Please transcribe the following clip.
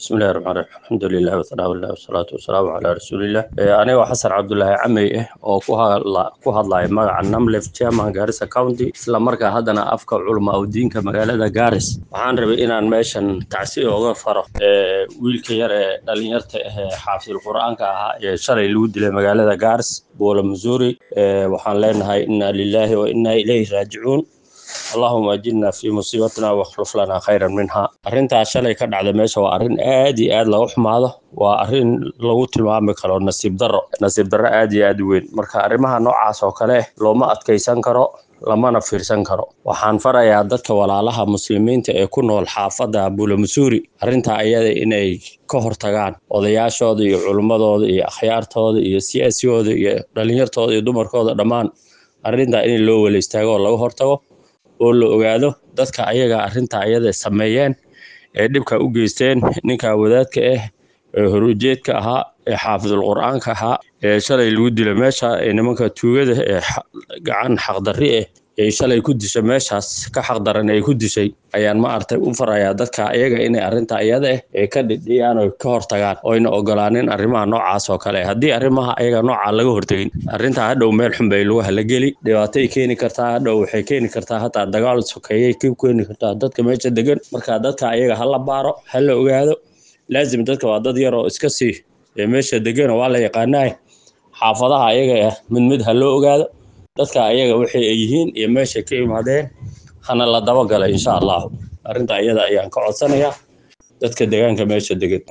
bismillahi raxmaan raxiim alxamdulilah wasanaaullah wasalaatu wasalaamu calaa rasuulilah anigoo xasan cabdulaahi camey ah oo ku hadlaya magaca namlef chairman garissa county isla markaa haddana afka culamaa udiinka magaalada garis waxaan rabay inaan meeshan tacsi oga faro wiilka yar ee dhalinyarta ah ee xaafidul qur-aanka ahaa ee shalay lagu dilay magaalada garis boola missouri waxaan leenahay inna lilaahi wa inna ilayhi raajicuun allahuma ajirna fii musiibatina wakhluf lana khayran minha arrintaas shalay ka dhacda meesha waa arrin aad iyo aad laga xumaado waa arrin lagu tilmaami karo nasiib darro nasiib darro aad iyo aad u weyn marka arrimaha noocaas oo kale looma adkaysan karo lamana fiirsan karo waxaan farayaa dadka walaalaha muslimiinta ee ku nool xaafadda bula masuuri arrintaa iyada inay ka hortagaan odayaashooda iyo culummadooda iyo akhyaartooda iyo siyaasigooda iyo dhalinyartooda iyo dumarkooda dhammaan arrintaa in loo wala istaago oo laga hortago oo la ogaado dadka ayaga arrinta ayada sameeyeen ee dhibka u geysteen ninka wadaadka ah ee horujeedka ahaa ee xaafidul qur-aanka ahaa ee shalay lagu dila meesha ee nimanka tuugada ee gacan xaqdarri ah ee shalay ku dishay meeshaas ka xaqdaran ay ku dishay ayaan ma artay u farayaa dadka ayaga inay arrinta iyada ah ee ka dhidhiyaan oo ka hortagaan oyna ogolaanin arrimaha noocaas oo kale haddii arrimaha ayaga noocaa laga hortegin arrintaa hadhow meel xun bay lagu halageli dhibaatay keeni kartaa hadhow waxay keeni kartaa hataa dagaal sokeeyay ka keeni kartaa dadka meesha degan marka dadka ayaga ha la baaro ha la ogaado laazim dadka waa dad yar oo iska sii ee meesha degana waa la yaqaanaa xaafadaha ayaga ah mid mid ha loo ogaado dadka ayaga waxay ay yihiin iyo meeshay ka imaadeen hana la dabagala insha allahu arrinta iyada ayaan ka codsanayaa dadka deegaanka meesha degan